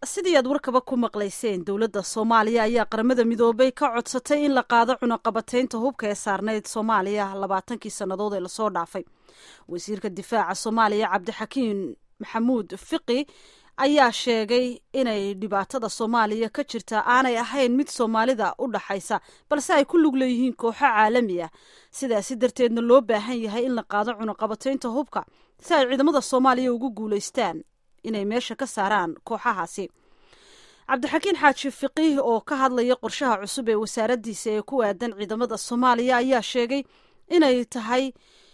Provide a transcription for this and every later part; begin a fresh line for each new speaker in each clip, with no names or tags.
sidii aad warkaba ku maqlayseen dowladda soomaaliya ayaa qaramada midoobay ka codsatay in la qaado cunaqabateynta hubka ee saarneyd soomaaliya labaatankii sannadood ee lasoo dhaafay wasiirka difaaca soomaaliya cabdixakiin maxamuud fiqi ayaa sheegay inay dhibaatada soomaaliya ka jirta aanay ahayn mid soomaalida u dhaxaysa balse ay ku lug leeyihiin kooxo caalami ah sidaasi darteedna loo baahan yahay in la qaado cunaqabateynta hubka si ay ciidamada soomaaliya ugu guulaystaan inay meesha ka saaraan kooxahaasi cabdixakiin xaaji fiqiih oo ka hadlaya qorshaha cusub ee wasaaraddiisa ee ku aadan ciidamada soomaaliya ayaa sheegay inay tahay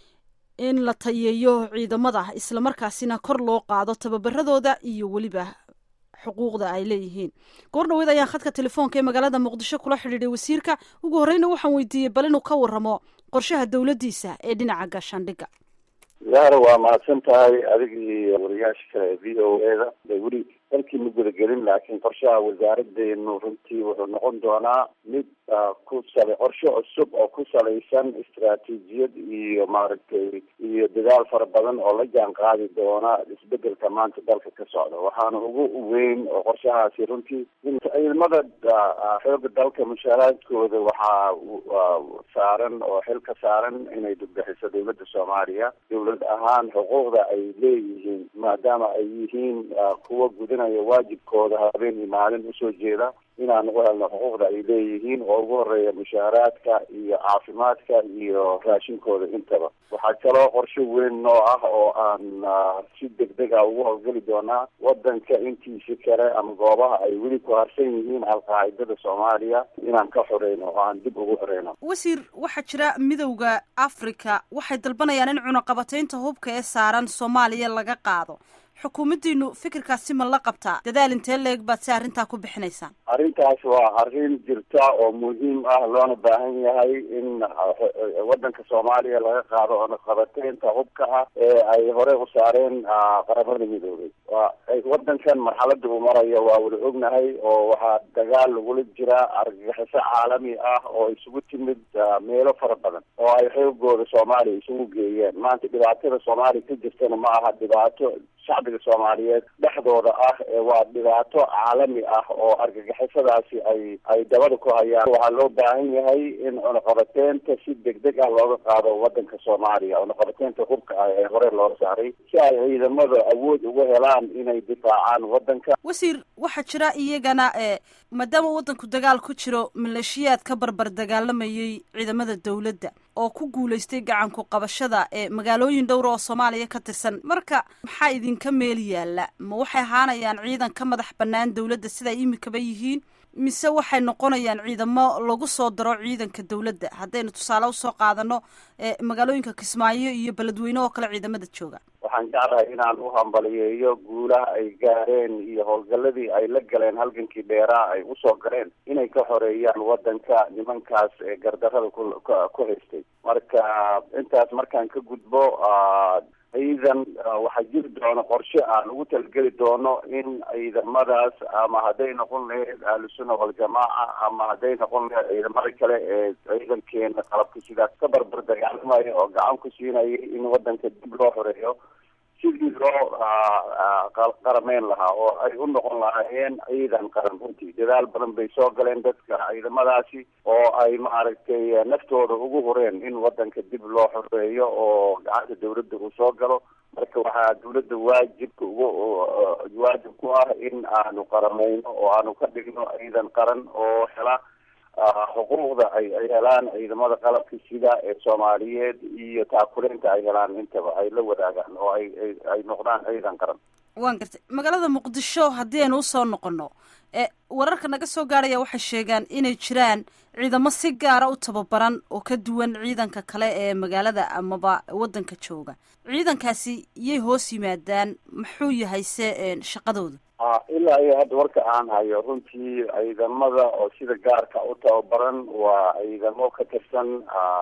in la tayeeyo ciidamada islamarkaasina kor loo qaado tababaradooda iyo weliba xuquuqda ay leeyihiin goor dhaweed ayaan khadka telefoonka ee magaalada muqdisho kula xidhiidhay wasiirka ugu horreyna waxaan weydiiyey bal inuu ka waramo qorshaha dowladdiisa ee dhinaca gaashaandhigga
yaara waa mahadsan tahay adig iyo wariyaasha kale ee v o e da de weli dalkii ma gudagelin laakiin qorshaha wasaaradeenu runtii wuxuu noqon doonaa mid ku sala qorshe cusub oo ku salaysan istaraatiijiyad iyo maaragtay iyo dadaal fara badan oo la jaan qaadi doona isbedelka maanta dalka ka socda waxaana ugu weyn oo qorshahaasi runtii ciidamada xooga dalka mushaaraadkooda waxaa saaran oo xil ka saaran inay dugbixiso dowladda soomaaliya dowlad ahaan xuquuqda ay leeyihiin maadaama ay yihiin kuwa gudanaya waajibkooda habeen iyo maalin usoo jeeda inaan ugu helno xuquuqda ay leeyihiin oo ugu horeeya mushaaraadka iyo caafimaadka iyo raashinkooda intaba waxaa kaloo qorshe weyn noo ah oo aan si degdeg a ugu howlgeli doonaa wadanka intiisi kale ama goobaha ay weli ku harsan yihiin alqaacidada soomaaliya inaan ka xoreyno oo aan dib ugu xoreyno
wasiir waxaa jira midowda africa waxay dalbanayaan in cunaqabateynta hubka ee saaran soomaaliya laga qaado xukuumaddiinu fikirkaasi ma la qabtaa dadaal intee leeg baad si arrintaa ku bixinaysaan
arrintaas waa arrin jirta oo muhiim ah loona baahan yahay in wadanka soomaaliya laga qaado cunaqabateynta hubka ah ee ay hore u saareen qaramada midoobay waa wadankan marxalada uu marayo waa wada ognahay oo waxaa dagaal lagula jira argagixiso caalami ah oo isugu timid meelo fara badan oo ay xoogooda soomaaliya isugu geeyeen maanta dhibaatada soomaaliya ka jirtana ma aha dhibaato shacbiga soomaaliyeed dhexdooda ah waa dhibaato caalami ah oo argagixisadaasi ay ay dabada ku hayaan waxaa loo baahan yahay in cunaqabateynta si degdeg ah looga qaado wadanka soomaaliya cunaqabateynta hubka ah ee hore loo saaray si ay ciidamada awood uga helaan inay difaacaan wadanka
wasiir waxaa jira iyagana maadaama wadanku dagaal ku jiro maleeshiyaad ka barbar dagaalamayay ciidamada dowladda oo ku guulaystay gacanku qabashada ee magaalooyin dhowra oo soomaaliya ka tirsan marka maxaa idinka meel yaalla ma waxay ahaanayaan ciidan ka madax bannaan dowladda siday imikaba yihiin mise waxay noqonayaan ciidamo lagu soo daro ciidanka dowladda haddaynu tusaale usoo qaadano magaalooyinka kismaayo iyo beledweyne oo kale ciidamada jooga
waxaan jeclahay inaan u hambaliyeeyo guulaha ay gaareen iyo howlgaladii ay la galeen halgankii dheeraa ay usoo galeen inay ka xoreeyaan wadanka nimankaas ee gardarada ku ku haystay marka intaas markaan ka gudbo ciidan waxaa jiri doona qorshe aan ugu talgeli doono in ciidamadaas ama hadday noqon lahayd ahlusunna waljamaaca ama hadday noqon lahayd ciidamada kale ee ciidankeena qalabka sidaas ka barbar dagaalamaya oo gacan ku siinaya in wadanka dib loo xoreeyo sidii loo qarameyn lahaa oo ay u noqon lahaayeen ciidan qaran runtii dadaal badan bay soo galeen dadka ciidamadaasi oo ay maaragtay naftooda ugu horeen in wadanka dib loo xoreeyo oo gacanta dawladda uu soo galo marka waxaa dawladda waajibka ugu waajib ku ah in aanu qarameyno oo aanu ka dhigno ciidan qaran oo hela xuquuqda ay ay helaan ciidamada qalabka sida ee soomaaliyeed iyo taakuleynta ay helaan intaba ay la wadaagaan oo ay ay noqdaan ciidan qaran
waan gartay magaalada muqdisho haddii aynu usoo noqono wararka naga soo gaaraya waxay sheegaan inay jiraan ciidamo si gaara u tababaran oo ka duwan ciidanka kale ee magaalada amaba wadanka jooga ciidankaasi yay hoos yimaadaan muxuu yahay se shaqadooda
ilaa iyo hadda warka aan hayo runtii ciidamada oo sida gaarka u tababaran waa ciidamo ka tirsan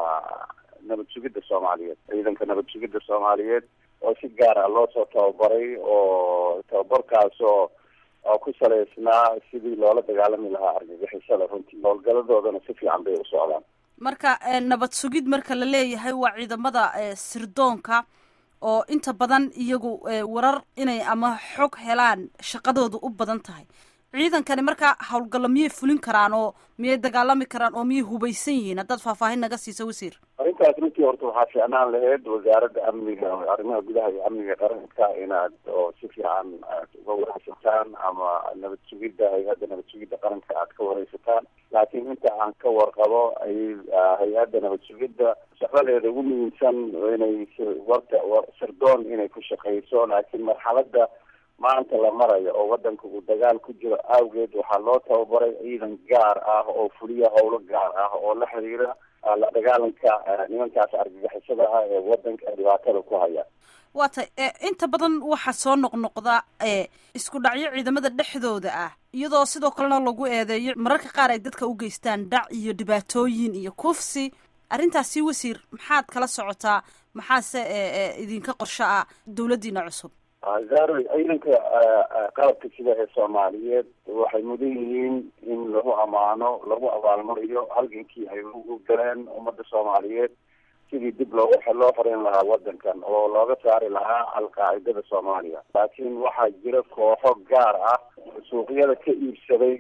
nabad sugidda soomaaliyeed ciidanka nabad sugidda soomaaliyeed oo si gaar ah loo soo tababaray oo tababarkaas oo oo ku salaysnaa sidii loola dagaalami lahaa argagixisada runtii howlgaladoodana si fiican bay u socdaan
marka nabad sugid marka la leeyahay waa ciidamada sirdoonka oo inta badan iyagu warar inay ama xog helaan shaqadooda u badan tahay ciidankani markaa howlgallo miyay fulin karaan oo miyay dagaalami karaan oo miyay hubaysan yihiin haddaad faahfaahin naga siiso wasiir
arrintaas runtii horta waxaa fiicnaan lahayd wasaaradda amniga arrimaha gudaha iyo amniga qaranka inaad oo si fiican aad uga wareysataan ama nabad sugidda hay-adda nabad sugidda qaranka aad ka wareysataan laakiin inta aan ka warqabo ay hay-adda nabad sugidda shaqadeeda ugu muhiimsan inay warta sirdoon inay ku shaqeyso laakiin marxaladda maanta la marayo oo wadanka uu dagaal ku jiro awgeed waxaa loo tababaray ciidan gaar ah oo fuliya howlo gaar ah oo la xiriira la dagaalanka nimankaas argagixisada ah ee wadanka dhibaatada ku haya
waa tay inta badan waxaa soo noqnoqda isku dhacyo ciidamada dhexdooda ah iyadoo sidoo kalena lagu eedeeyo mararka qaar ay dadka u geystaan dhac iyo dhibaatooyin iyo kufsi arrintaasi wasiir maxaad kala socotaa maxaase idinka qorsho ah dawladdiina cusub
zaro ciidanka qalabka sida ee soomaaliyeed waxay mudan yihiin in lagu ammaano lagu abaalmariyo halgankii ay ugu galeen ummadda soomaaliyeed sidii dib loogu loo xoreyn lahaa wadankan oo looga saari lahaa alqaacidada soomaaliya laakiin waxaa jira kooxo gaar ah suuqyada ka iibsaday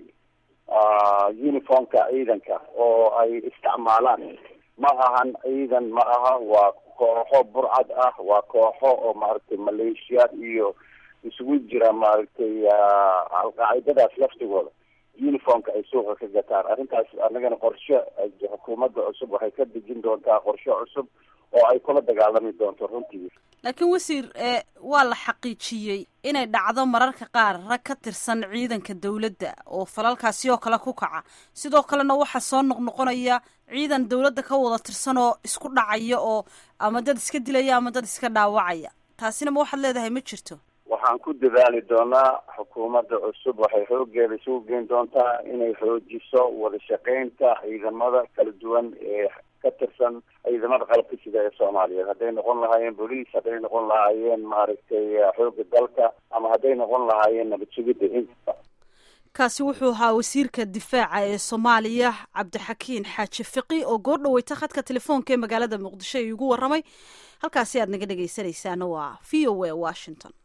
uniformka ciidanka oo ay isticmaalaan ma ahan ciidan ma aha waa kooxo burcad ah waa kooxo oo maaragtay maleeshiyaad iyo isugu jira maaragtay alqaacidadaas laftigooda uniformka ay suuqa ka gataan arrintaas annagana qorshe xukuumadda cusub waxay ka dejin doontaa qorshe cusub oo ay kula dagaalami doonto runtii
laakiin wasiir waa la xaqiijiyey inay dhacdo mararka qaar rag ka tirsan ciidanka dawladda oo falalkaasi oo kale ku kaca sidoo kalena waxaa soo noqnoqonaya ciidan dawladda ka wada tirsan oo isku dhacaya oo ama dad iska dilaya ama dad iska dhaawacaya taasina ma waxaad leedahay ma jirto
waxaan ku dadaali doonaa xukuumadda cusub waxay xoogeeda isugu geyn doontaa inay xoojiso wada shaqeynta ciidamada kala duwan ee ka tirsan ciidamada qalabka sida ee soomaaliyeed hadday noqon lahaayeen boliis hadday noqon lahaayeen maaragtay xooga dalka ama hadday noqon lahaayeen nabad sugidda inta
kaasi wuxuu ahaa wasiirka difaaca ee soomaaliya cabdixakiin xaaji fiqi oo goor dhaweyta khadka telefoonka ee magaalada muqdisho iigu warramay halkaasi aad naga dhegaysanaysaana waa v o a washington